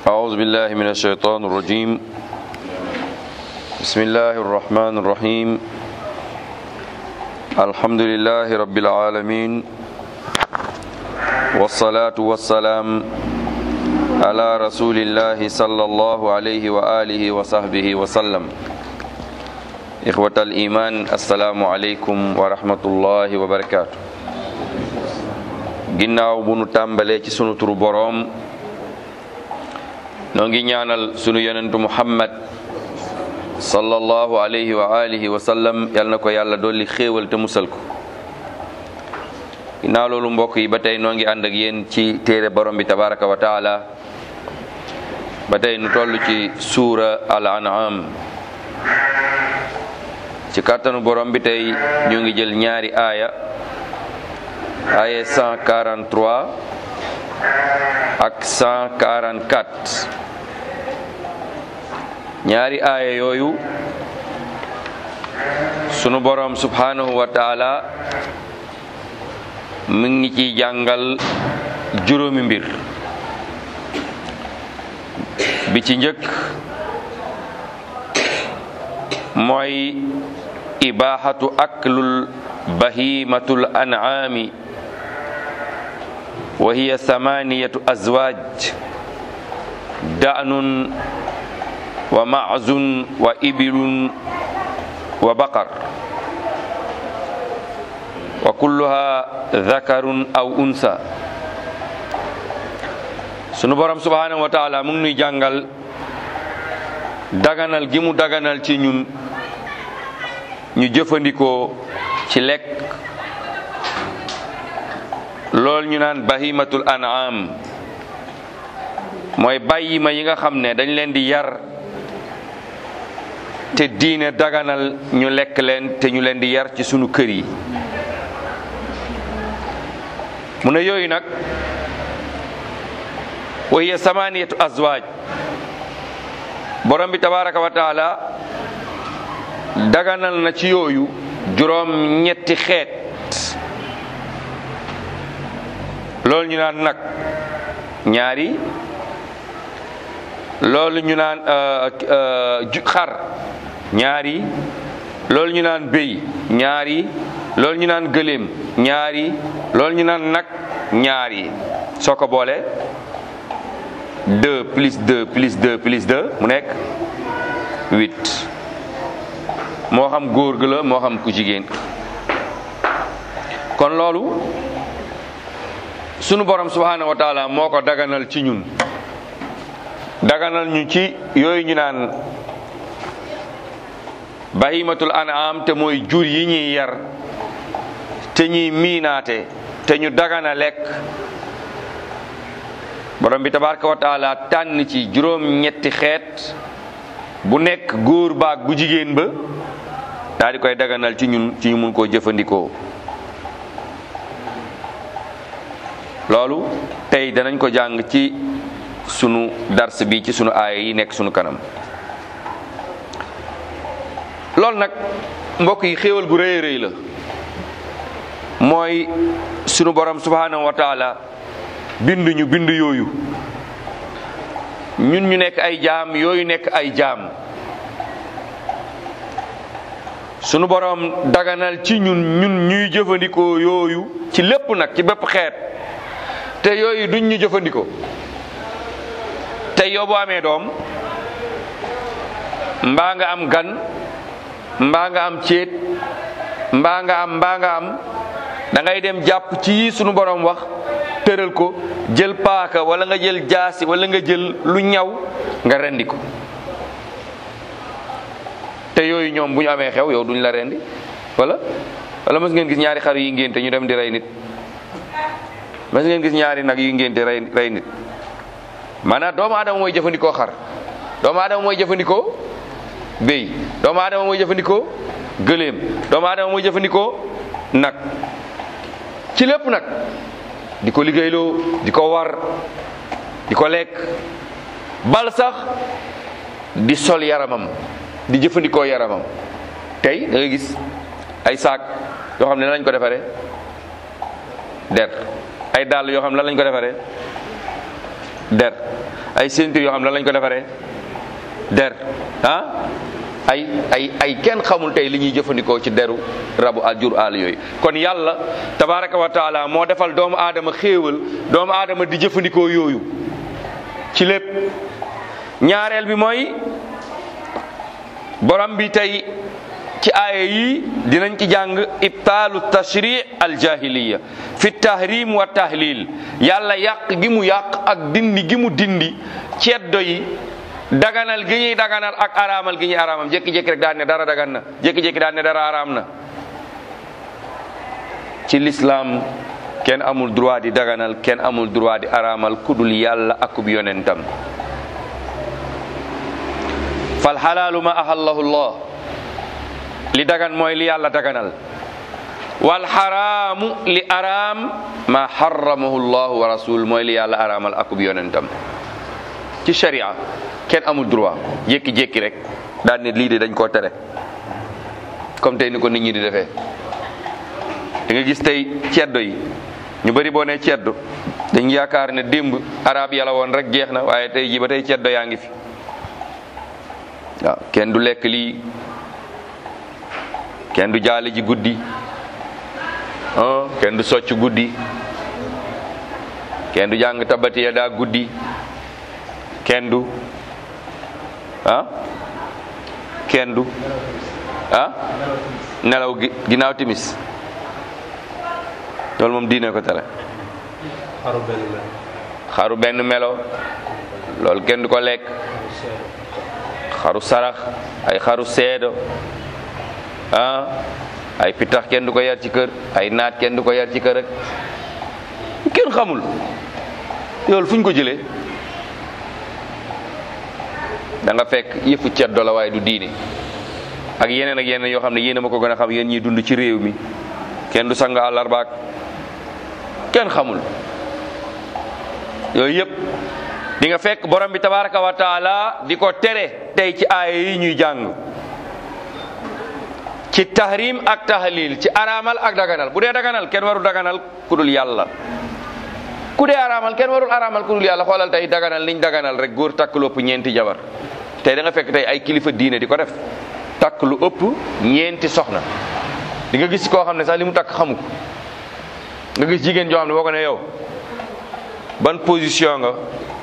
أعوذ بالله من الشيطان الرجيم بسم الله الرحمن الرحيم الحمد لله رب العالمين والصلاة والسلام على رسول الله صلى الله عليه وآله وصحبه وسلم إخوة الإيمان السلام عليكم ورحمة الله وبركاته ginnaaw bu nu tàmbalee ci sunu turu boroom noo ngi ñaanal sunu yonentu muhammad sallallahu alayhi wa alihi wa sallam yal na ko yàlla dolli xéewal te musal ko ginnaaw loolu mbokk yi ba tey noo ngi ànd ak yéen ci téere borom bi tabaraka wa taala ba tey nu toll ci suura al an'am ci kàttanu borom bi tey ñu ngi jël ñaari aaya aaya 143 ak 144 ñaari aaya yooyu sunu borom subhanahu wa taala mu ngi ciy jàngal juróomi mbir bi ci njëkk mooy ibaaxatu aklul bahimatul an'aami wa hiya samaniyatu azwaaj da'nun wa ma'zun wa ibilun wa baqar wa kulluha dhakarun aw unsa sunu borom subhanahu wa taala mu ngi nuy jàngal daganal gi mu daganal ci ñun ñu jëfandikoo ci lekk loolu ñu naan bahimatul an'am mooy bàyyi ma yi nga xam ne dañ leen di yar te diine daganal ñu lekk leen te ñu leen di yar ci sunu kër yi mu ne yooyu nag wa hiya samaniyatu azwaaj borom bi tabaraka wa taala daganal na ci yooyu juróom ñetti xeet loolu ñu naan nag ñaari loolu ñu naan xar ñaari loolu ñu naan béy ñaari loolu ñu naan gëléem ñaari loolu ñu naan nag ñaari soo ko boole deux plus deux plus deux plus deux mu nekk huit moo xam góor gi la moo xam ku jigéen kon loolu sunu borom subhanahu wa taala moo ko daganal ci ñun daganal ñu ci yooyu ñu naan bahimatul an'am te mooy jur yi ñuy yar te ñuy miinaate te ñu dagana lekk borom bi tabaraka wa taala tànn ci juróom ñetti xeet bu nekk góor baag bu jigéen ba daal di koy daganal ci ñun ci ñu mun koo jëfandikoo loolu tey danañ ko jàng ci sunu dars bi ci sunu aaya yi nekk sunu kanam loolu nag mbokk yi xéewal gu rëy rëy la mooy sunu borom subhanahu wa taala bind ñu bind yooyu ñun ñu nekk ay jaam yooyu nekk ay jaam sunu borom daganal ci ñun ñun ñuy jëfandikoo yooyu ci lépp nag ci bépp xeet te yooyu duñ ñu jëfandikoo te yow boo amee doom mbaa nga am gan mbaa nga am céet mbaa nga am mbaa nga am da ngay dem jàpp ci yi sunu borom wax tëral ko jël paaka wala nga jël jaasi wala nga jël lu ñaw nga rendi ko te yooyu ñoom bu ñu amee xew yow duñ la rendi wala wala mës ngeen gis ñaari xar yi ngénte ñu dem di rey nit mës ngeen gis ñaari nag yu ngénte rey rey nit maanaam doomu aadama mooy jëfandikoo xar doomu aadama mooy jëfandikoo béy doomu aadama mooy jëfandikoo gëléem doomu aadama mooy jëfandikoo nag ci lépp nag di ko liggéeyloo di ko war di ko lekk bal sax di sol yaramam di jëfandikoo yaramam tey da nga gis ay saak yoo xam ne lañ ko defaree der ay dàll yoo xam ne lan lañ ko defaree der ay ceinture yoo xam ne lañ ko defaree der ah ay ay ay kenn xamul tey li ñuy jëfandikoo ci deru rabu aljur àll yooyu kon yàlla tabaraka wa taala moo defal doomu aadama xéewal doomu aadama di jëfandikoo yooyu ci lépp ñaareel bi mooy borom bi tey ci aaya yi dinañ ci jàng ibtaalu tashri aljahiliya fi tahrim wa tahlil yàlla yàq gi mu yàq ak dindi gi mu dindi ceddo yi daganal gi ñuy daganal ak araamal gi ñuy araamal jékki-jékki rek daan ne dara dagan na jékki-jékki daan ne dara araam na ci lislaam kenn amul droit di daganal kenn amul droit di araamal kudul yàlla akub yonentam fal xalaalu ma ahallahu llah li dagan mooy li yàlla daganal wal xaraamu li araam ma xaramahu llahu wa rasul mooy li yàlla araamal akub yonentam ci sharia kenn amul droit jékki-jékki rek daal ne lii de dañ koo tere comme tey ni ko nit ñi di defee da nga gis tey ceddo yi ñu bëri boo nee ceddo dañ yaakaar ne démb arab yàlla woon rek jeex na waaye tey ji ba tey ceddo yaa ngi fi waaw kenn du lekk lii kenn du jaale ji guddi ah kenn du socc guddi kenn du jàng tabati ya daa guddi kenn du ah kenn du ah nelaw gi ginnaaw timis loolu moom diine ko tere xaru benn mel xaru benn melo loolu kenn du ko lekk xaru sarax ay xaru seedo ah ay pitax kenn du ko yar ci kër ay naat kenn du ko yar ci kër rek kenn xamul loolu fu ñu ko jëlee da nga fekk yëfu ceddo la waaye du diine ak yeneen ak yeneen yoo xam ne yéen a ma ko gën a xam yéen ñiy dund ci réew mi kenn du sang àllarbaak kenn xamul yooyu yëpp di nga fekk borom bi tabaraka wa taala di ko tere tey ci aaya yi ñuy jàng ci tahrim ak tahlil ci araamal ak daganal bu dee daganal kenn warul daganal ku dul yàlla ku dee araamal kenn warul araamal ku dul yàlla xoolal tey daganal niñ daganal rek góor takk lu ëpp ñeenti jabar tey da nga fekk tey ay kilifa diine di ko def takk lu ëpp ñeenti soxna di nga gis koo xam ne sax li mu takk xamu ko nga gis jigéen joo xam ne boo ko ne yow ban position nga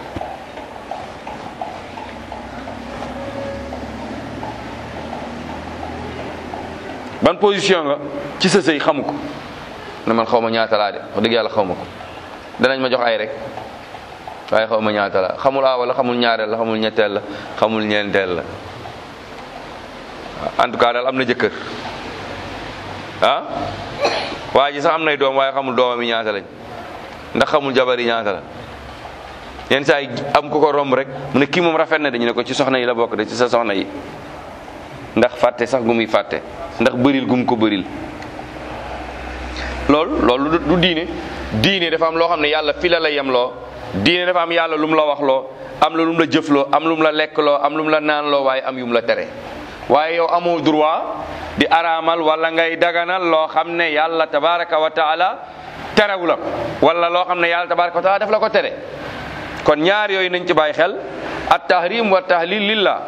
ban position nga ci sa sëy xamu ko ne man xaw ma ñaata laa de wax dëgg yàlla xaw ma ko danañ ma jox ay rek waaye xaw ma ñaata la xamul aawal la xamul ñaareel la xamul ñetteel la xamul ñeenteel la en tout cas daal am na jëkkër ah waa ji sax am nay doom waaye xamul doomam yi ñaata lañ ndax xamul jabar yi ñaata la yenn saa yi am ku ko romb rek mu ne kii moom rafet na dañu ne ko ci soxna yi la bokk de ci sa soxna yi ndax fàtte sax gu muy fàtte ndax bëril gum ko bëril loolu loolu du diine diine dafa am loo xam ne yàlla fi la la yem loo diine dafa am yàlla lu mu la wax loo am la lu mu la jëfloo am lu mu la lekk loo am lu mu la naan loo waaye am yu mu la tere waaye yow amoo droit di araamal wala ngay daganal loo xam ne yàlla tabaraka wa taala terewu la ko wala loo xam ne yàlla tabaraka wa taala daf la ko tere kon ñaar yooyu nañ ci bàyyi xel at tahrim wa tahlil lillah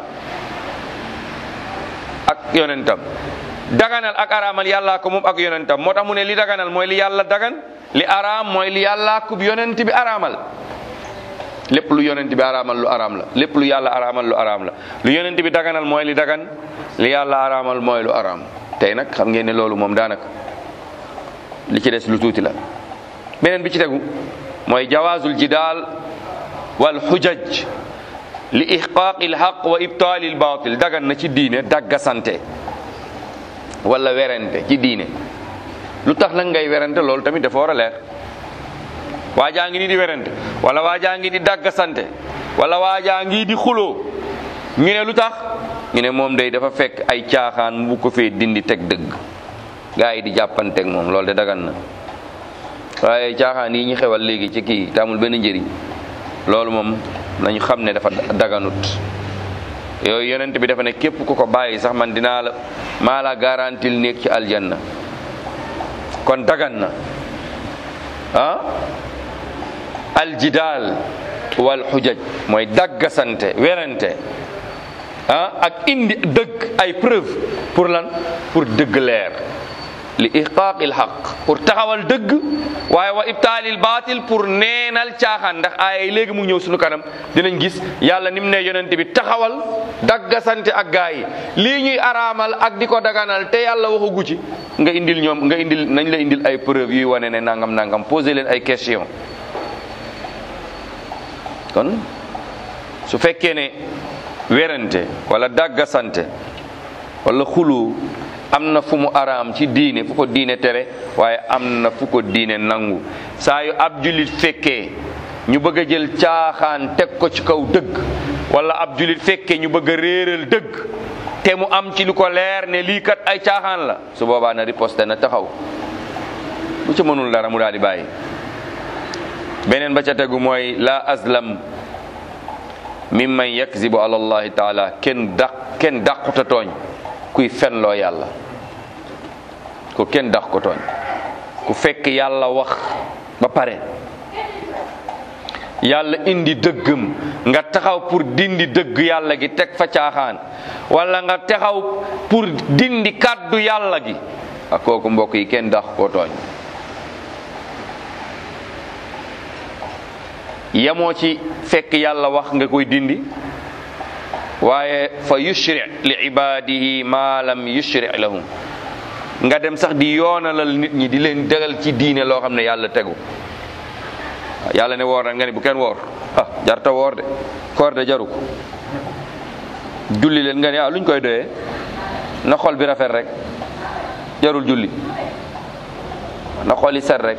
ak yonentam daganal ak araamal yàllaa ko moom ak yonentam moo tax mu ne li daganal mooy li yàlla dagan li araam mooy li yàllaa kub yonent bi araamal lépp lu yonent bi araamal lu araam la lépp lu yàlla araamal lu araam la lu yonent bi daganal mooy li dagan li yàlla araamal mooy lu araam tey nag xam ngeen ne loolu moom daanaka li ci des lu tuuti la beneen bi ci tegu mooy jawaazul jidaal wal xujaj li ihqaaqi lxaq wa ibtaali lbaatil dagan na ci diine dagga sante wala werante ci diine lu tax nag ngay werante loolu tamit dafa war a leer waajaa ngi ni di werante wala waajaa ngi di dagga sante wala waajaa ngi di xuloo ñu ne lu tax ñu ne moom day dafa fekk ay caaxaan mu ko fee dindi teg dëgg gaa yi di jàppanteeg moom loolu de dagan na waaye caaxaan yi ñu xewal léegi ci kii te amul benn njëriñ loolu moom nañu xam ne dafa daganut yooyu yonent bi dafa ne képp ku ko bàyyi sax man dinaa la maa la garantil nekk ci aljanna kon dagan na ah aljidaal wal xujaj mooy daggasante werante ah ak indi dëgg ay preuve pour lan pour dëgg leer li ihqaaqil xaq pour taxawal dëgg waaye wa ibtaalil baatil pour neenal caaxaan ndax ay léegi mu ñëw suñu kanam dinañ gis yàlla ni mu ne yonente bi taxawal daggasante ak gaa yi lii ñuy araamal ak di ko daganal te yàlla waxagu ci nga indil ñoom nga indil nañ la indil ay preuve yuy wane ne nangam nangam poser leen ay question kon su fekkee ne werante wala daggasante wala xulu am na fu mu araam ci diine fu ko diine tere waaye am na fu ko diine nangu saa yu ab julit fekkee ñu bëgg a jël caaxaan teg ko ci kaw dëgg wala ab julit fekkee ñu bëgg a réeral dëgg te mu am ci lu ko leer ne lii kat ay caaxaan la su boobaa na riposte na taxaw bu ci mënul dara mu daal di bàyyi beneen ba ca tegu mooy la azlam mimman yakzibu ala allahi taala kenn daq kenn dàquta tooñ kuy fenloo yàlla ko kenn dax ko tooñ ku fekk yàlla wax ba pare yàlla indi dëggam nga taxaw pour dindi dëgg yàlla gi teg fa caaxaan wala nga taxaw pour dindi kàddu yàlla gi ak kooku mbokk yi kenn dax ko tooñ yemoo ci fekk yàlla wax nga koy dindi waaye fa yushri li ibadihi ma lam yushri lahum nga dem sax di yoonalal nit ñi di leen degal ci diine loo xam ne yàlla tegu yàlla ne woor na nga ne bu kenn woor ah jarta woor de koor de jaru ko julli leen nga ne ah luñ koy doyee na xol bi rafet rek jarul julli na xol yi set rek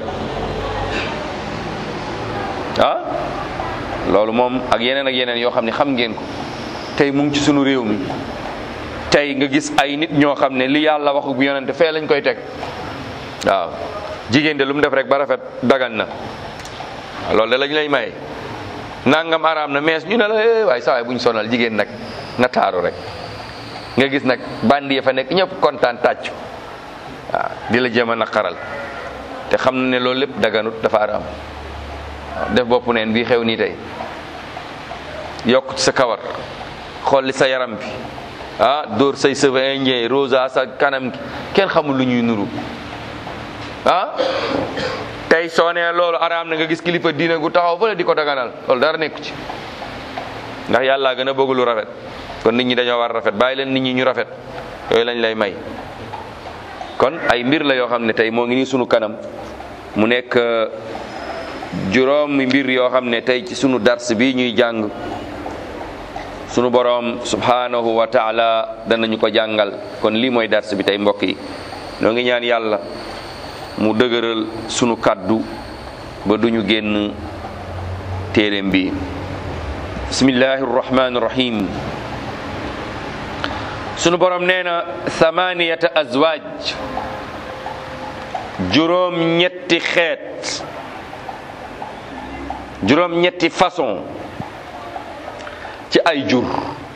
ah loolu moom ak yeneen ak yeneen yoo xam ne xam ngeen ko tey mu ngi ci sunu réew mi tey nga gis ay nit ñoo xam ne li yàlla waxu bu yonente fee lañ koy teg waaw jigéen de lu mu def rek ba rafet dagan na loolu de lañ lay may nangam araam na mees ñu ne la eh waaye saa waay bu ñu sonal jigéen nag na taaru rek nga gis nag bandi ya fa nekk ñëpp kontaan tàccu waaw di la jéem a naqaral te xam na ne loolu lépp daganut dafa araam waaw def bopp neen bii xew nii tey yokk ci sa kawar xool li sa yaram bi ah dóor say cheveux indien rosa sa kanam gi kenn xamul lu ñuy nuru ah tey soo nee loolu araam na nga gis kilifa diine gu taxaw fële di ko daganal loolu dara nekku ci ndax yàlla gën a bëgg lu rafet kon nit ñi dañoo war a rafet bàyyi leen nit ñi ñu rafet yooyu lañ lay may kon ay mbir la yoo xam ne tey moo ngi nii sunu kanam mu nekk juróomi mbir yoo xam ne tey ci sunu dars bi ñuy jàng sunu boroom subhanahu wa taala danañu ko jàngal kon lii mooy dars bi tey mbokk yi noo ngi ñaan yàlla mu dëgëral sunu kàddu ba duñu génn téeréem bi bismillahi rrahmani rrahim sunu boroom nee na thamaniyata azwaaj juróom ñetti xeet juróom ñetti façon ci ay jur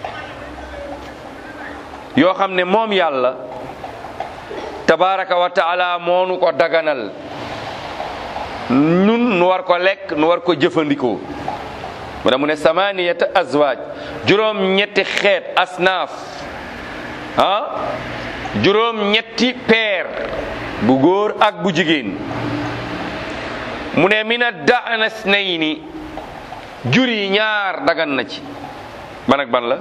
yoo xam ne moom yàlla tabaraka wa taala moonu ko daganal nun nu war ko lekk nu war ko jëfandikoo mu ne mu ne samaniyata azwaaj juróom ñetti xeet asnaaf ah juróom ñetti peer bu góor ak bu jigéen mu ne mina daanas nay ni jur yi ñaar dagan na ci ban ak ban la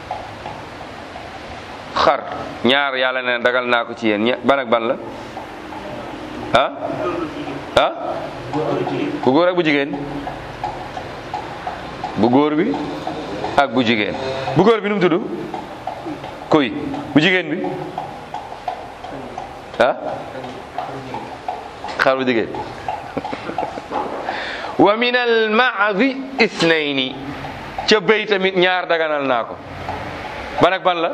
xar ñaar yàlla ne dagal naa ko ci yéen ban ak ban la ah ah bu góor ak bu jigéen bu góor bi ak bu jigéen bu góor bi nu mu tudd kuy bu jigéen bi ah xar bu jigéen wa min al maadi isnayni ca béy tamit ñaar daganal naa ko ban ak ban la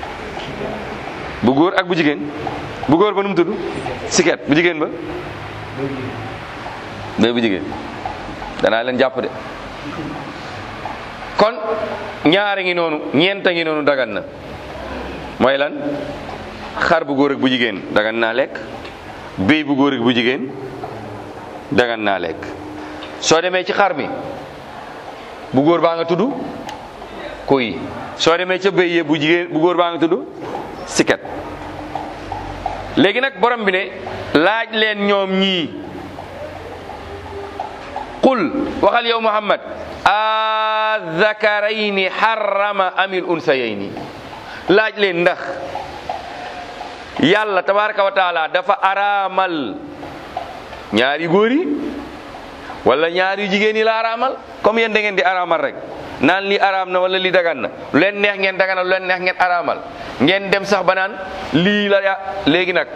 bu góor ak bu jigéen bu góor ba nu mu tudd siket bu jigéen ba béy bu jigéen danaa leen jàpp de kon ñaari ngi noonu ñeenta ngi noonu dagan na mooy lan xar bu góor ak bu jigéen dagan naa lekk béy bu góor ak bu jigéen dagan naa lekk soo demee ci xar mi bu góor baa nga tudd kuy soo demee ca béy yee bu jigéen bu góor baa nga tudd siket léegi nag borom bi ne laaj leen ñoom ñii qul waxal yow muhammad azakarayni harrama amil unsayayni laaj leen ndax yàlla tabaraka wa taala dafa araamal ñaari góor yi wala ñaari jigéen yi la araamal comme yéen da ngeen di araamal rek naan li araam na wala li dagan na lu leen neex ngeen daganal lu leen neex ngeen araamal ngeen dem sax ba naan lii la ya léegi nag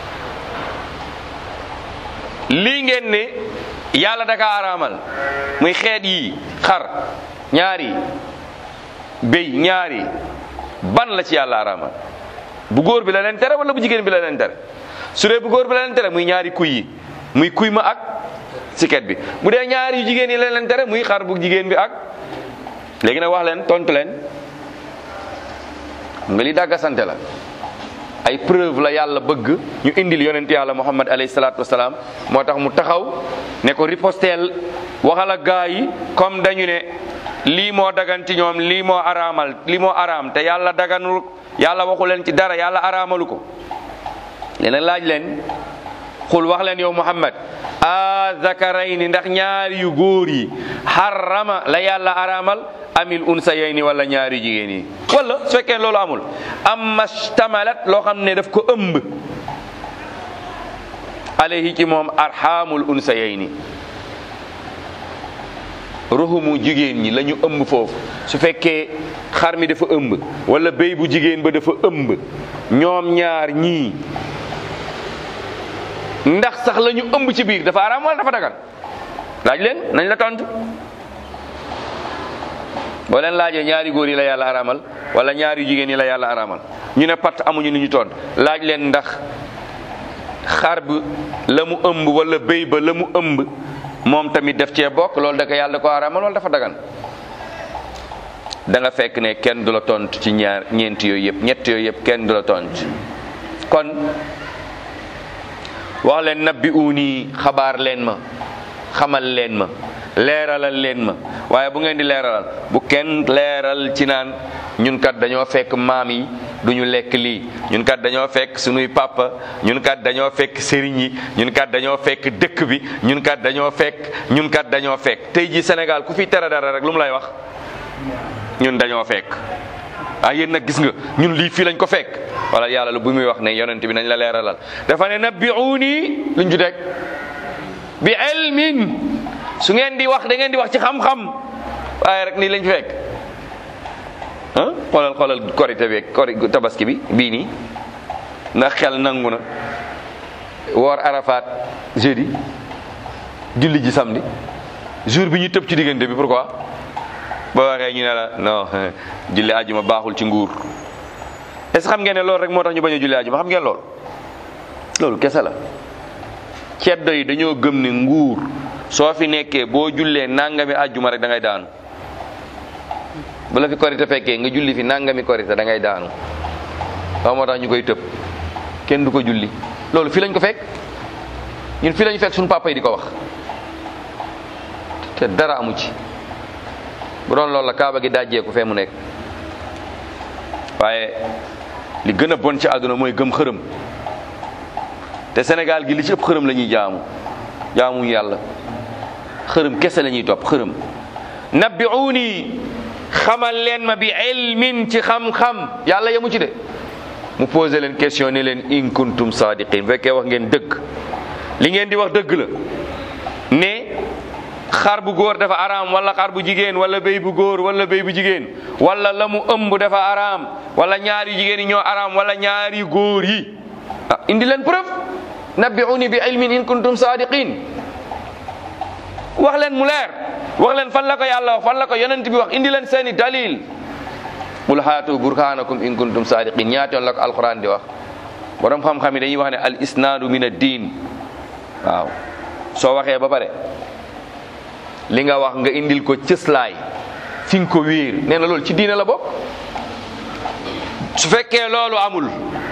lii ngeen ne yàlla daka araamal muy xeet yi xar ñaari béy ñaari ban la ci yàlla araamal bu góor bi la leen tere wala bu jigéen bi la leen tere su dee bu góor bi la leen tere muy ñaari kuy yi muy kuy ma ak siket bi bu dee ñaari yu jigéen yi la leen tere muy xar bu jigéen bi ak léegi nag wax leen tontu leen nga li dàgga sante la ay preuve la yàlla bëgg ñu indil yonent yàlla muhammad alayhi salaatu wasalaam moo tax mu taxaw ne ko riposteel waxal ak gaa yi comme dañu ne lii moo dagan ci ñoom lii moo araamal lii moo araam te yàlla daganul yàlla waxu leen ci dara yàlla araamalu ko léegi laaj leen xul wax leen yow muhammad a zakarayni ndax ñaari yu góor yi xarama la yàlla araamal amil unsayayni wala ñaari jigéen yi wala su fekkee loolu amul amma stamalat loo xam ne daf ko ëmb alayhi ci moom arhamul unsayayni ruhumu jigéen ñi la ñu ëmb foofu su fekkee xar mi dafa ëmb wala béy bu jigéen ba dafa ëmb ñoom ñaar ñii ndax sax la ñu ëmb ci biir dafa araam wala dafa dagan laaj leen nañ la tontu boo leen laajee ñaari góor yi la yàlla araamal wala ñaari jigéen yi la yàlla araamal ñu ne pat amuñu lu ñu tontu laaj leen ndax xar bi la mu ëmb wala béy ba la mu ëmb moom tamit def cee bokk loolu da ko yàlla ko araamal wala dafa dagan da nga fekk ne kenn du la tontu ci ñaar ñeent yooyu yëpp ñett yooyu yëpp kenn du la tontu kon wax leen nabbi uuni xabaar leen ma xamal leen ma leeralal leen ma waaye bu ngeen di leeralal bu kenn leeral ci naan ñun kat dañoo fekk maam yi duñu lekk lii ñun kat dañoo fekk sunuy papa ñun kat dañoo fekk sëriñ yi ñun kat dañoo fekk dëkk bi ñun kat dañoo fekk ñun kat dañoo fekk tey ji Sénégal ku fi tere dara rek lu mu lay wax ñun dañoo fekk ah yéen nag gis nga ñun lii fii lañ ko fekk wala yàlla lu bu muy wax ne yonent bi nañ la leeralal dafa ne nabbi'uuni luñ ju teg bi ilmin su ngeen di wax da ngeen di wax ci xam-xam waaye rek nii lañ fi fekk ah xoolal xoolal korite bi kori tabaski bi bii nii ndax xel nangu na woor arafat jeudi julli ji samedi jour bi ñu tëb ci diggante bi pourquoi boo waxee ñu ne la non julli ajuma baaxul ci nguur est ce xam ngeen ne loolu rek moo tax ñu bañ a julli ajuma xam ngeen loolu loolu kese la ceddo yi dañoo gëm ne nguur soo fi nekkee boo jullee nangami ajuma rek da ngay daanu bu la fi korite fekkee nga julli fi nangami korite da ngay daanu waaw moo tax ñu koy tëb kenn du ko julli loolu fi lañ ko fekk ñun fi lañ fekk suñu papa yi di ko wax te dara amu ci bu doon loolu la kaaba gi dajjeeku fee mu nekk waaye li gën a bon ci àdduna mooy gëm xërëm te Sénégal gi li ci ëpp xërëm la ñuy jaamu jaamuñu yàlla xërëm kese la ñuy topp xërëm nabbi'uuni xamal leen ma bi ilmin ci xam-xam yàlla yamu ci de mu posé leen question ne leen in kuntum sadiqin bu fekkee wax ngeen dëgg li ngeen di wax dëgg la ne xar bu góor dafa araam wala xar bu jigéen wala béy bu góor wala béy bu jigéen wala la mu ëmb dafa araam wala ñaari jigéen yi ñoo araam wala ñaari góor yi ah indi leen preuve nabbi'uni bi ilmin in kuntum sadiqin wax leen mu leer wax leen fan la ko yàlla wax fan la ko yonent bi wax indi leen seeni dalil qul haatu burhanakum in kuntum sadiqin ñaata yoon la ko alquran di wax borom xam-xam yi dañuy wax ne al isnaadu min ad diin waaw soo waxee ba pare li nga wax nga indil ko cëslaay fi nga ko wéer nee na loolu ci diine la bokk su fekkee loolu amul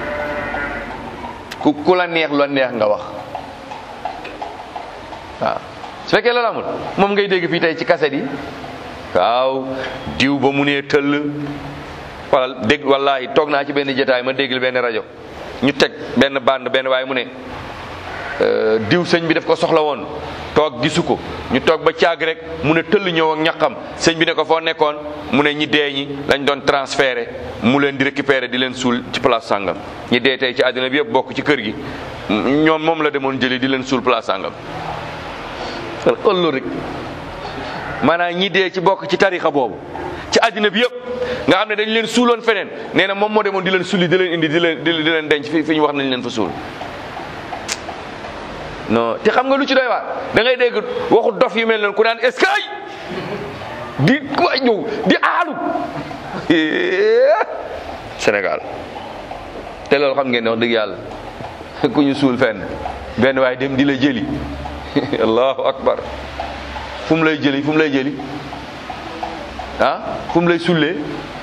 ku ku la neex lu neex nga wax waaw su fekkee loolu amul moom ngay dégg fii tey ci kaset yi waaw diw ba mu nee tëll wala dégg wallahi toog naa ci benn jotaay ma déggal benn rajo ñu teg benn bande benn waaye mu ne euh, diw sëñ bi daf ko soxla woon toog gisu ko ñu toog ba caag rek mu ne tëll ñëw ak ñaqam sëñ bi ne ko foo nekkoon mu ne ñi dee ñi lañ doon transféré mu leen di récupérer di leen suul ci place sàngam ñi dee tey ci àddina bi yëpp bokk ci kër gi ñoom moom la demoon jëli di leen suul place sàngam ëlloo rek maanaam ñi dee ci bokk ci tarixa boobu ci àddina bi yëpp nga xam ne dañ leen suuloon feneen nee na moom moo demoon di leen sulli di leen indi di leen di leen denc fi fi ñu wax nañ leen fa suul non te xam nga lu ci doy waar da ngay dégg waxu dof yu mel noonu ku naan est-ce que ay di waay ñëw di aalu Sénégal te loolu xam ngeen ne wax dëgg yàlla ku ñu suul fenn benn waaye dem di la jëli allahu akbar fu mu lay jëli fu mu lay jëli ah fu mu lay sullee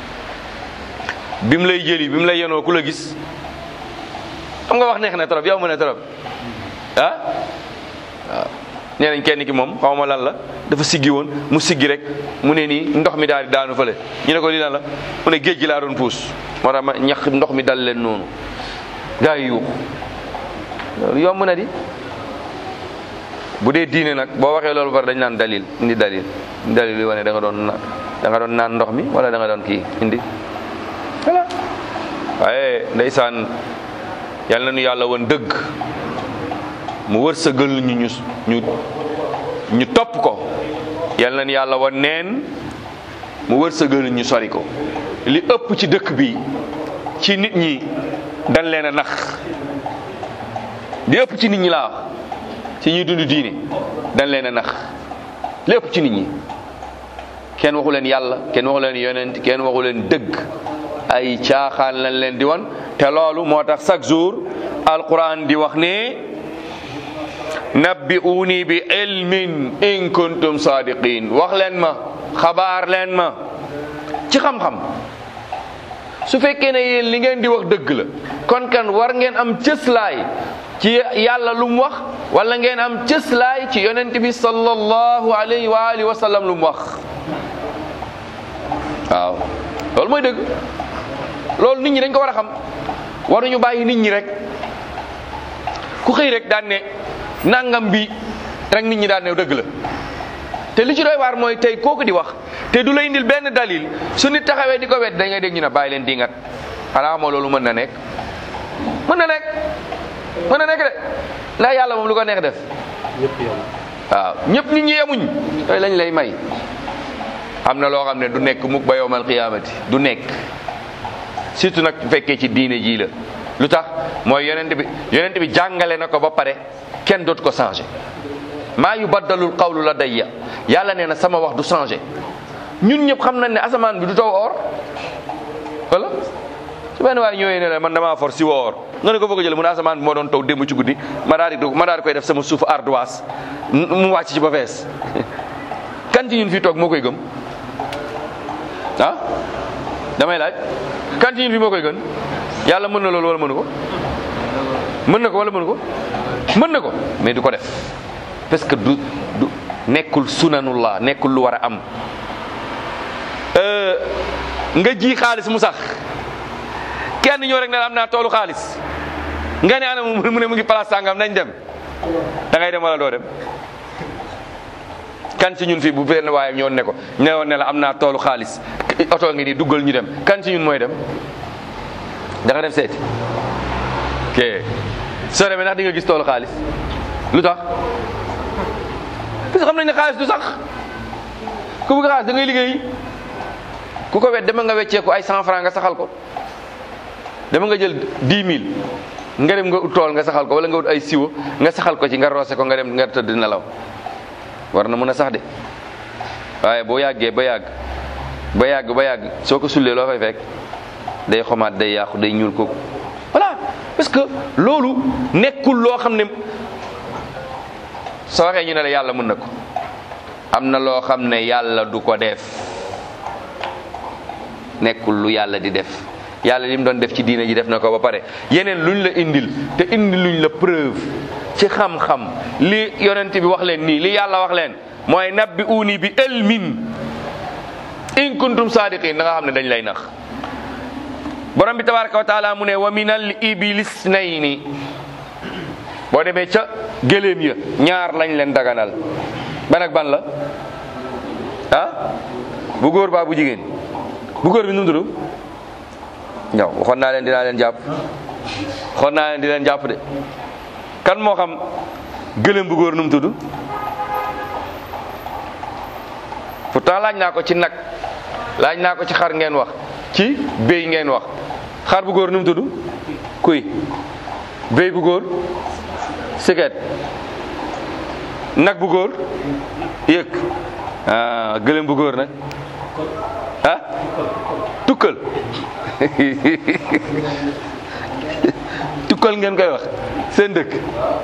bi mu lay jëli bi mu lay yenoo ku la gis xam nga wax neex na trop yow mu ne trop ah waaw nee nañ kenn ki moom xaw ma lan la dafa siggi woon mu siggi rek mu ne nii ndox mi daal di daanu fële ñu ne ko lii lan la mu ne géej gi laa doon puus moo tax ma ñax ndox mi dal leen noonu gaa yi yuuxu loolu yomb na di bu dee diine nag boo waxee loolu bari dañ naan dalil indi dalil indi dalil yi wane da nga doon na da nga doon naan ndox mi wala da nga doon kii indi voilà waaye ndeysaan yal na nu yàlla woon dëgg mu wërsëgal ñu ñu ñu ñu topp ko yal na nu yàlla woon neen mu wërsëgal ñu sori ko li ëpp ci dëkk bi ci nit ñi dañ leen a nax li ëpp ci nit ñi laa wax ci ñuy dund diine dañ leen a nax li ëpp ci nit ñi kenn waxu leen yàlla kenn waxu leen yonent kenn waxu leen dëgg ay caaxaan lañ leen di won te loolu moo tax chaque jour alquran di wax ne nabbi'uni bi ilmin in kuntum sadiqin wax leen ma xabaar leen ma ci xam-xam su fekkee ne yéen li ngeen di wax dëgg la kon kan war ngeen am cëslaay ci yàlla lu mu wax wala ngeen am cëslaay ci yonent bi sallallahu alayhi wa alihi wa sallam lu mu wax waaw loolu mooy dëgg loolu nit ñi dañ ko war a xam waruñu bàyyi nit ñi rek ku xëy rek daan ne nangam bi rek nit ñi daan ne dëgg la te li ci doy waar mooy tey kooku di wax te du la indil benn dalil su nit taxawee di ko wet da ngay dégg ñu ne bàyyi leen dingat xanaa moo loolu mën na nekk mën na nekk mën na nekk de ndax yàlla moom lu ko neex def ñëpp yam waaw ñëpp nit ñi yemuñ yooyu lañ lay may am na loo xam ne du nekk mukk ba yowmal qiyaamati du nekk surtout nag bu fekkee ci diine jii la lu tax mooy yonent bi yonent bi jàngale na ko ba pare kenn dootu ko changé maa yu baddalul qawlu la dayya yàlla nee na sama wax du changé ñun ñëpp xam nañ ne asamaan bi du taw or wala su benn waaye ñëwee ne la man damaa for si wa or nga ne ko foog a jël mu ne asamaan bi moo doon taw démb ci guddi ma daal di ma daal di koy def sama suuf ardoise mu wàcc ci ba fees kan ci ñun fii toog moo koy gëm ah damay laaj kan ci ñun fii moo koy gën yàlla mën na loolu wala mënu ko mën na ko wala mënu ko mën na ko mais du ko def parce que du du nekkul sunanullah nekkul lu war a am nga ji xaalis mu sax kenn ñëw rek ne la am naa toolu xaalis nga ne ana mu ne mu ngi place sàngam nañ dem da ngay dem wala doo dem kan ci ñun fii bu benn waaye ñëwoon ne ko ñëwoon ne la am naa toolu xaalis oto ngi nii duggal ñu dem kan ci ñun mooy dem da nga dem seeti ok soo demee ndax di nga gis toolu xaalis lu tax parce que xam nañ ne xaalis du sax ku bëgg xaalis da ngay liggéey ku ko wet dama nga wecceeku ay cent franc nga saxal ko dama nga jël dix mille nga dem nga ut tool nga saxal ko wala nga ut ay siwo nga saxal ko ci nga roose ko nga dem nga tëdd nelaw war na mën a sax de waaye boo yàggee ba yàgg ba yàgg ba yàgg soo ko sullee loo fay fekk day xomaat day yàqu day ñuul ko voilà parce que loolu nekkul loo xam ne soo waxee ñu ne la yàlla mën na ko am na loo xam ne yàlla du ko def nekkul lu yàlla di def yàlla li mu doon def ci diine ji def na ko ba pare yeneen luñ la indil te indi luñ la preuve ci xam-xam li yonent bi wax leen nii li yàlla wax leen mooy nabbi uuni bi ilmin in kuntum sadiqin da nga xam ne dañ lay nax borom bi tabaraka wa taala mu ne wa minal ibilis nayni boo demee ca gëléem ya ñaar lañ leen daganal ban ak ban la ah bu góor baa bu jigéen bu góor bi nu mu tudd ñaw waxoon naa leen dinaa leen jàpp waxoon naa leen di leen jàpp de kan moo xam gëléem bu góor nu mu tudd pourtant laaj naa ko ci nag laaj naa ko ci xar ngeen wax ci béy ngeen wax xar bu góor nu mu tudd kuy béy bu góor siket nag bu góor yëg ah gëléem bu góor nag ah tukkal tukkal ngeen koy wax seen dëkk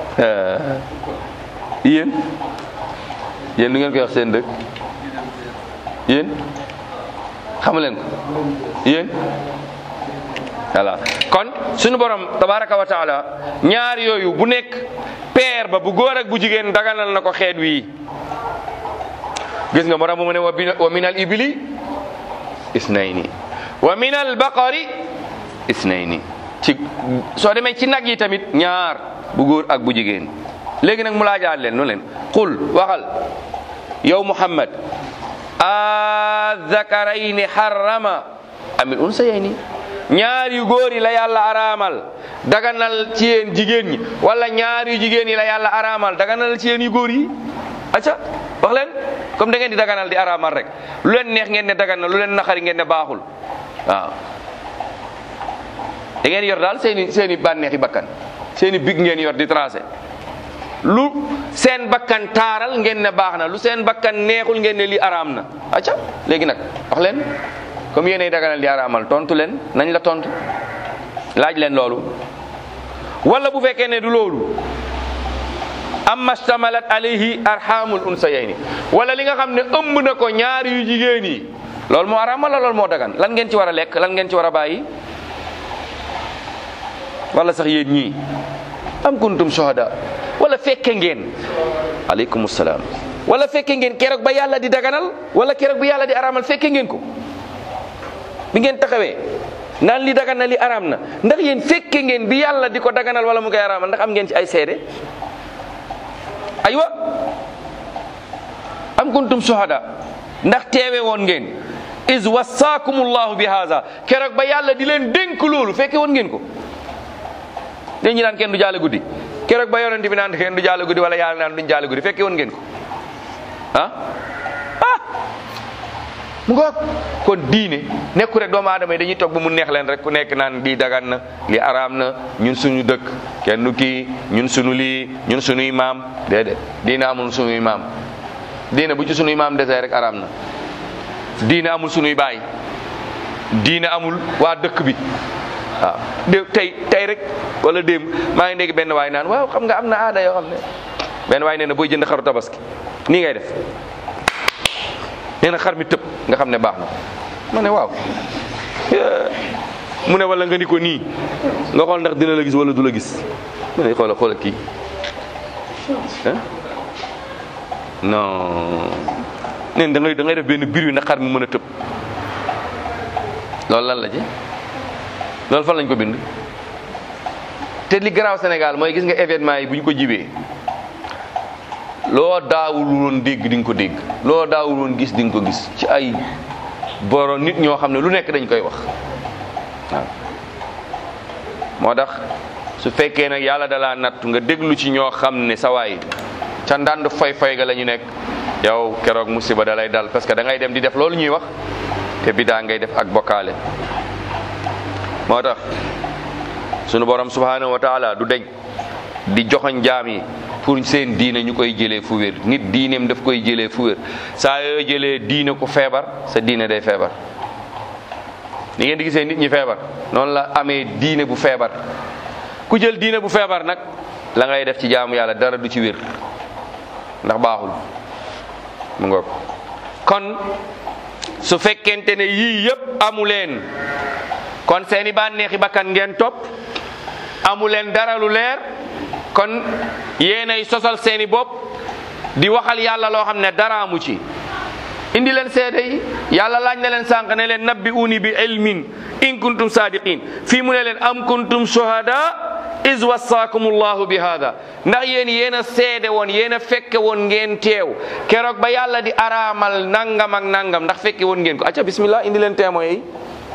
yéen yéen du ngeen koy wax seen dëkk yéen xamu leen ko yéen voilà kon suñu borom tabaraka wa taala ñaar yooyu bu nekk peer ba bu góor ak bu jigéen daganal na ko xeet wii gis nga moo tax mu ne wa bin- wa min al ibili isnayni wa min al baqari isnayni ci soo demee ci nag yi tamit ñaar bu góor ak bu jigéen léegi nag mu laajaat leen nu leen qul waxal yow muhammad azakarayni harrama amil unsayayni ñaar yu góor yi la yàlla araamal daganal ci yéen jigéen ñi wala ñaar yu jigéen yi la yàlla araamal daganal ci yéen yu góor yi acca wax leen comme da ngeen di daganal di araamal rek lu leen neex ngeen ne daganal lu leen naxari ngeen ne baaxul waaw da ngeen yor daal seeni seeni bànneexi bakkan seeni big ngeen yor di tracé lu seen bakkan taaral ngeen ne baax na lu seen bakkan neexul ngeen ne li araam na acca léegi nag wax leen comme yéenay daganal di araamal tontu leen nañ la tontu laaj leen loolu wala bu fekkee ne du loolu amma stamalat alayhi arhamul unsayayni wala li nga xam ne ëmb na ko ñaari yu jigéen yi loolu moo araamal la loolu moo dagan lan ngeen ci war a lekk lan ngeen ci war a bàyyi wala sax yéen ñii am kuntum shuhada wala fekke ngeen aleykum salaam wala fekke ngeen keroog ba yàlla di daganal wala keroog bi yàlla di araamal fekke ngeen ko bi ngeen taxawee naan li dagan na li araam na ndax yéen fekke ngeen bi yàlla di ko daganal wala mu koy araamal ndax am ngeen ci ay seede aywa am kuntum shuhada ndax teewe woon ngeen is wassaakumullahu bi haza keroog ba yàlla di leen dénk loolu fekke woon ngeen ko dañ ñi naan kenn du jaale guddi keroog ba yonent bi naan kenn du jaale guddi wala yàlla naan duñ jaale guddi fekke woon ngeen ko ah ah mu ngoog kon diine nekku rek doomu aadama yi dañuy toog ba mu neex leen rek ku nekk naan lii dagan na lii araam na ñun suñu dëkk kenn du kii ñun suñu lii ñun suñuy maam déedéet diine amul suñuy maam diine bu ci suñuy maam desee rek araam na diine amul suñuy baay diine amul waa dëkk bi waaw dé tey tey rek wala démb maa ngi dégg benn waay naan waaw xam nga am na aada yoo xam ne benn waay nee na booy jënd xaru tabaski nii ngay def nee na xar mi tëb nga xam ne baax na ma ne waaw mu ne wala nga ni ko nii nga xool ndax dina la gis wala du la gis ma ne xoola xoola kii ah non neen da ngay da ngay def benn biir wi na xar mi mën a tëb loolu lan la ci loolu fan lañ ko bind te li garaaw Sénégal mooy gis nga événement yi bu ñu ko jibee loo daawul woon dégg di nga ko dégg loo daawul woon gis di nga ko gis ci ay boro nit ñoo xam ne lu nekk dañ koy wax waaw moo tax su fekkee nag yàlla dalaa nattu nga déglu ci ñoo xam ne sa waay ca ndànd fay fay ga la ñu nekk yow keroog musiba da lay dal parce que da ngay dem di def loolu ñuy wax te bidaa ngay def ak bokkaale moo tax sunu borom subhanahu wa taala du deñ di joxoñ jaam yi pour seen diine ñu koy jëlee fu wér nit diineem daf koy jëlee fu wér saa yoo jëlee diine ku feebar sa diine day feebar ni ngeen di gisee nit ñi feebar noonu la amee diine bu feebar ku jël diine bu feebar nag la ngay def ci jaamu yàlla dara du ci wér ndax baaxul mu ngoog kon su fekkente ne yii yëpp amu leen kon seeni bànneexi bakkan ngeen topp amu leen dara lu leer kon yéenay sosal seeni bopp di waxal yàlla loo xam ne dara amu ci indi leen seede yi yàlla laaj na leen sànq ne leen nabbi uni bi ilmin in kuntum sadiqin fii mu ne leen am kuntum shuhada is wassaakumullahu bi hada ndax yéen yéen a seede woon yéen a fekke woon ngeen teew keroog ba yàlla di araamal nangam ak nangam ndax fekke woon ngeen ko acca bismillah indi leen témoins yi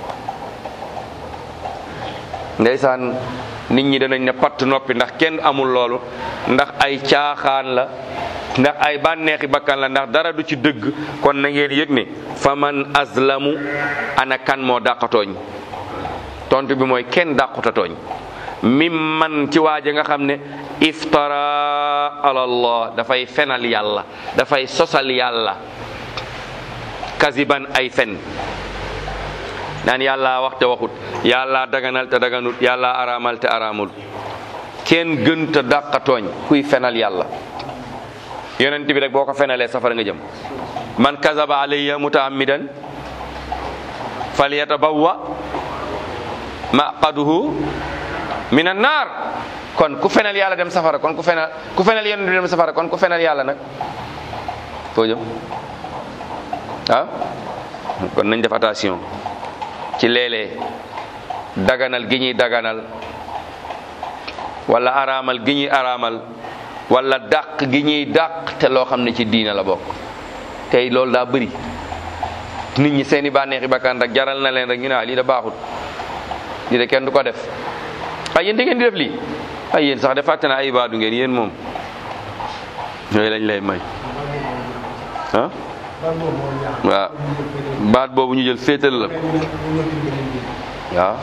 ndeysaan nit ñi danañ ne patt noppi ndax kenn amul loolu ndax ay caaxaan la ndax ay bànneexi bakkan la ndax dara du ci dëgg kon na ngeen yëg ne faman azlamu ana kan moo dàqatooñ tontu bi mooy kenn dàqutatooñ mim man ci waaje nga xam ne iftara ala allah dafay fenal yàlla dafay sosal yàlla kaziban ay fen naan yàlla wax te waxut yàlla daganal te daganut yàlla araamal te araamul kenn gën te dàqatooñ kuy fenal yàlla yonent bi rek boo ko fenalee safara nga jëm man kazaba alayya mutaammidan falyatabawwa maqaduhu minan naar kon ku fenal yàlla dem safara kon ku fenal ku fenal yonent bi dem safara kon ku fenal yàlla nag foo jëm ah kon nañ def attention ci léeg-léeg daganal gi ñuy daganal wala araamal gi ñuy araamal wala dàq gi ñuy dàq te loo xam ne ci diina la bokk tey loolu daa bëri nit ñi seeni bànneexi bakkan rek jaral na leen rek ñu ne lii da baaxut lii de kenn du ko def ay yéen da ngeen di def lii ay yéen sax de fàtte na ay ibaadu ngeen yéen moom yooyu lañ lay may ah waaw baat boobu ñu jël féetal la waaw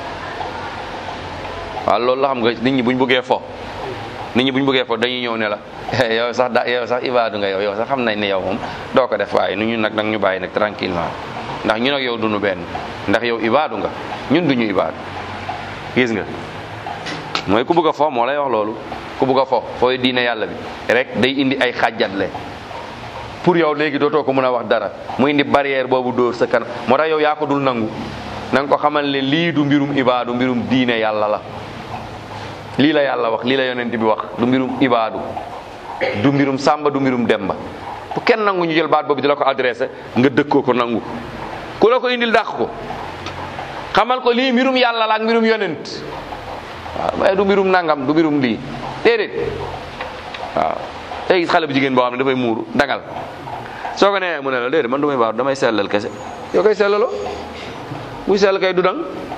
waaw loolu la xam nga nit ñi buñ bëggee fo nit ñi buñ bëggee fo dañuy ñëw ne la yow sax da yow sax ibaadu nga yow yow sax xam nañ ne yow moom doo ko def waaye nu ñun nag nag ñu bàyyi nag tranquillement ndax ñun ak yow duñu benn ndax yow ibaadu nga ñun duñu ibaadu gis nga mooy ku bëgg a fo moo lay wax loolu ku bëgg a fo fooy diine yàlla bi rek day indi ay xàjjatle pour yow léegi dootoo ko mën a wax dara mu indi barrière boobu dóor sa kanam moo tax yow yaa ko dul nangu na nga ko xamal ne lii du mbirum ibaadu mbirum diine yàlla la lii la yàlla wax lii la yonent bi wax du mbirum ibaadu du mbirum sàmba du mbirum demba bu kenn nangu ñu jël baat boobu di la ko adressé nga dëkkoo ko nangu ku la ko indil dàq ko xamal ko lii mbirum yàlla la ak mbirum yonent waaw waaye du mbirum nangam du mbirum lii déedéet waaw tey gis xale bu jigéen boo xam ne dafay muuru dangal soo ko nee mu ne la déedéet man du may baax damay sellal kese yoo koy sellaloo buy sell kay du dang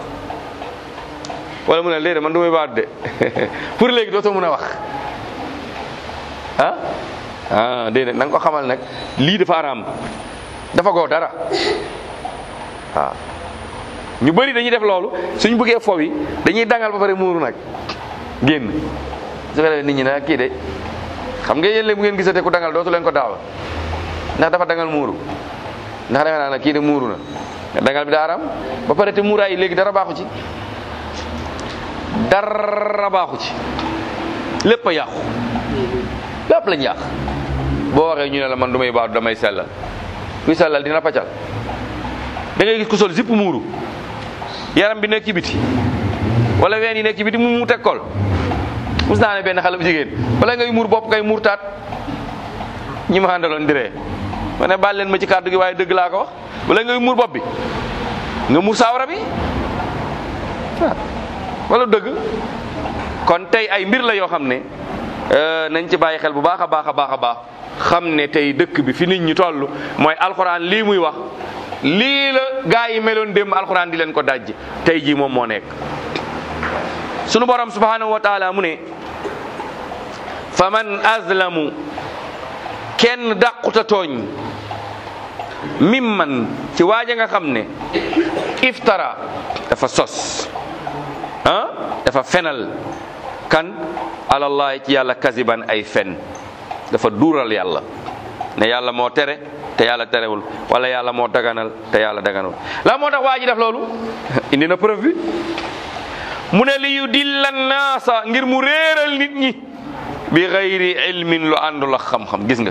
wala mu ne la déedéet man du may baax de pour léegi dootoo mën a wax ah ah déedéet na nga ko xamal nag lii dafa araam dafa goo dara waaw ñu bëri dañuy def loolu suñ bëggee fo yi dañuy dangal ba pare muuru nag génn su ko defee nit ñi nag kii de xam nga yéen léegi bu ngeen gisatee ku dangal dootu leen ko daawa ndax dafa dangal muuru ndax defe naa ne kii de muuru na dangal bi daa araam ba pare te muuraay yi léegi dara baaxu ci dara baaxu ci lépp a yàqu lépp lañ yàq boo waxee ñu ne la man du may baax damay sellal kuy sellal dina paccal da ngay gis ku sol zipp muuru yaram bi nekk ci biti wala ween yi nekk ci biti mu mu teg kol mus naa ne benn xale bu jigéen wala ngay muur bopp kay muur taat ñi ma àndaloon diree ma ne baal leen ma ci kàddu gi waaye dëgg laa ko wax wala ngay muur bopp bi nga muur saawara bi waaw wala dëgg kon tey ay mbir la yoo xam ne nañ ci bàyyi xel bu baax a baax a baax a baax xam ne tey dëkk bi fi nit ñi toll mooy alxuraan lii muy wax lii la gaa yi meloon démb alxuraan di leen ko dajj tey jii moom moo nekk sunu borom subhanahu wa taala mu ne fa man azlamu kenn dàquta tooñ mimman ci waaja nga xam ne iftara dafa sos ah dafa fenal kan alallahi ci yàlla kasiban ay fen dafa duural yàlla ne yàlla moo tere te yàlla terewul wala yàlla moo daganal te yàlla daganul la moo tax waa ji def loolu indi na preuve bi mu ne li yu dilla naasa ngir mu réeral nit ñi bi xayri ilmin lu àndul ak xam-xam gis nga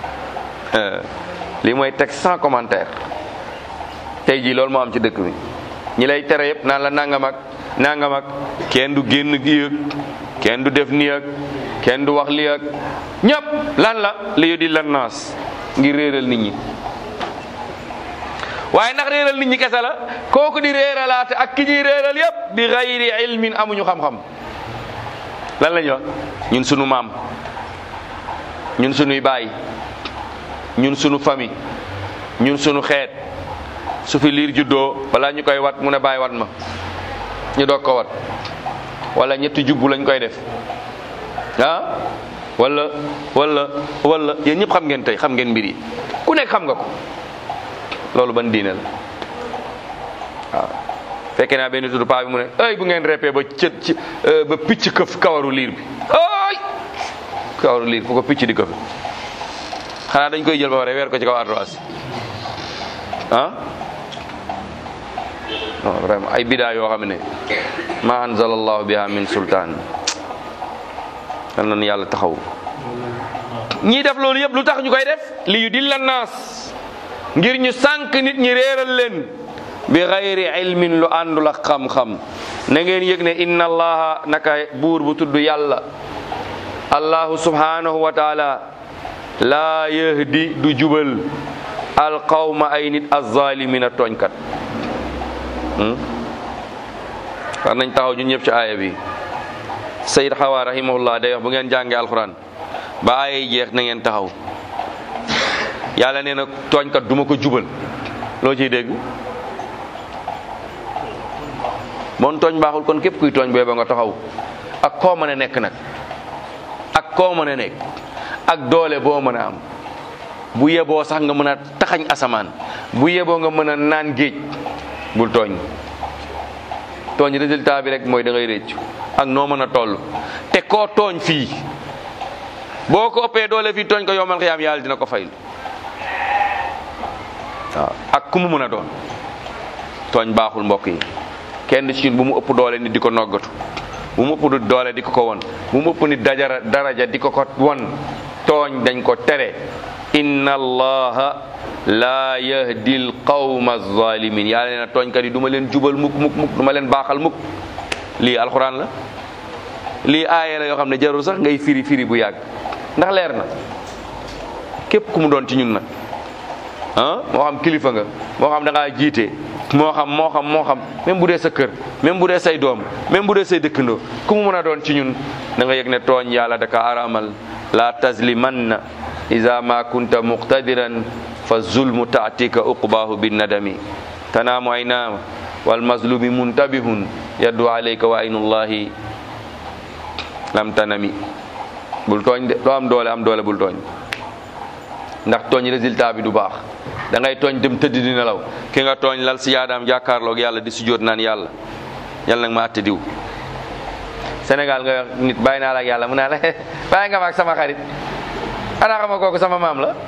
lii mooy texte sans commentaire tey jii loolu moo am ci dëkk bi ñi lay tere yëpp naan la nangam ak nangam ak kenn du génn gi ak kenn du def nii ak kenn du wax lii ak ñëpp lan la li yu dilla naas ngir réeral nit ñi waaye ndax réeral nit ñi kese la kooku di réeralaate ak ki ñuy réeral yépp bi gayri ilmin amuñu xam-xam lan la ñuy wax ñun sunu maam ñun sunuy baay ñun sunu famille ñun sunu xeet su fi liir juddoo balaa ñu koy wat mu ne bàyyi wat ma ñu doog ko wat wala ñetti jubbu lañ koy def ah wala wala wala yéen ñëpp xam ngeen tey xam ngeen mbir yi ku nekk xam nga ko loolu ban diine la waaw fekkee naa benn tudd paa bi mu ne ay bu ngeen reppee ba cët ci ba picc këf kawaru liir bi ay kawaru liir fu ko picc di këf xanaa dañ koy jël ba pare weer ko ci kaw ardoise ah non vraiment ay bidaa yoo xam ne ma anzalallahu biha min sultaan yal na yàlla taxaw ñii def loolu yëpp lu tax ñu koy def li yu dilla naas ngir ñu sànq nit ñi réeral leen bi xayri ilmin lu àndul ak xam-xam na ngeen yëg ne inna allaha naka buur bu tudd yàlla allahu subhanahu wa taala laa yahdi du jubal alqawma ay nit azzalimina tooñkat war nañ taxaw ñun ñëpp ci aaya bi sayid xawa rahimahullah day wax bu ngeen jàngee alquran ba aaya yi jeex na ngeen taxaw yàlla nee na tooñkat duma ko jubal loo ciy dégg moon tooñ baaxul kon képp kuy tooñ booy ba nga taxaw ak koo mën a nekk nag ak koo mën a nekk ak doole boo mën a am bu yeboo sax nga mën a taxañ asamaan bu yeboo nga mën a naan géej bul tooñ tooñ résultat bi rek mooy da ngay réccu ak noo mën a toll te koo tooñ fii boo ko ëppee doole fii tooñ ko yomal xiyaam yàlla dina ko faylu waaw ak ku mu mën a doon tooñ baaxul mbokk yi kenn ci ñun bu mu ëpp doole nit di ko noggatu bu mu ëpp doole di ko ko won bu mu ëpp nit dajara daraja di ko ko won tooñ dañ ko tere inna allaha laa yahdi l qawma alzalimin yàlla nee na tooñkat yi du ma leen jubal mukk mukk mukk du ma leen baaxal mukk lii alxuraan la lii aaya la yoo xam ne jarul sax ngay firi firi bu yàgg ndax leer na képp ku mu doon ci ñun nag ah moo xam kilifa nga moo xam da ngaa jiite moo xam moo xam moo xam même bu dee sa kër même bu dee say doom même bu dee say dëkkandoo ku mu mën a doon ci ñun da nga yëg ne tooñ yàlla daka aramal la tazlimanna ida ma kunta muqtadiran fa zulmu taatika uqbahu binnadami tanaamu aynaama wal mazlumi muntabihun yaddu alayka wa aynullahi lam tanami bul tooñ de loo am doole am doole bul tooñ ndax tooñ résultat bi du baax da ngay tooñ dem tëdd di nelaw ki nga tooñ lal si yaadaam jàkkaarloog yàlla di sujjóot naan yàlla yàlla nag ma àtte diw Sénégal nga wax nit bàyyi naa la ak yàlla mu naa la bàyyi nga ma ak sama xarit xanaa xam nga kooku sama maam la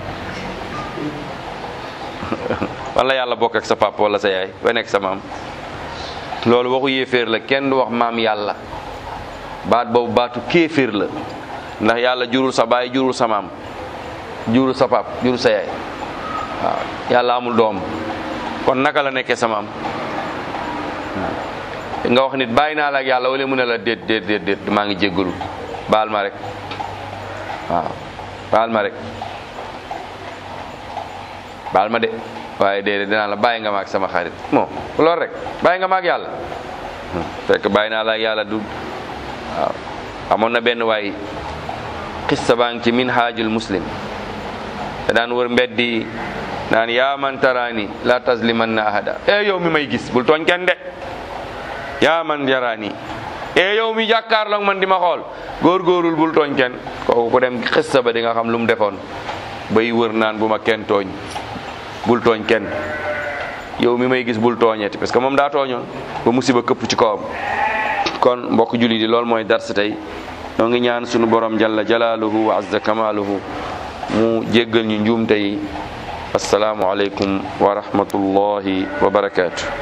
wala yàlla bokk ak sa papa wala sa yaay ba nekk sa maam loolu waxu yéeféer la kenn du wax maam yàlla baat boobu baatu kéeféer la ndax yàlla jurul sa baay jurul sa maam jurul sa pap jurul sa yaay waaw yàlla amul doom kon naka la nekkee sa maam nga wax nit bàyyi naa la ak yàlla wala mu ne la déet déet déet déet maa ngi jéggalu baal ma rek waaw baal ma rek baal ma de waaye déedéet dinaa la bàyyi nga ma ak sama xarit bon loolu rek bàyyi nga ma ak yàlla fekk bàyyi naa la ak yàlla du waaw amoon na benn waay xissa baa ngi ci minhajul muslim te daan wër mbeddi naan yaa man taraani la tasliman na ahada e yow mi may gis bul tooñ kenn de yaa man yaraani e yow mi jàkkaarloog man di ma xool góorgóorul bul tooñ kenn kooku ku dem xissa ba di nga xam lu mu defoon bay wër naan bu ma kenn tooñ bul tooñ kenn yow mi may gis bul tooñeeti parce que moom daa tooñoon ba musiba këpp ci kawam kon mbokk julli di loolu mooy dars tey noo ngi ñaan sunu borom jalla jalaaluhu wa azza kamaaluhu mu jéggal ñu njuumte yi assalaamu aleykum wa rahmatullahi wa barakaatu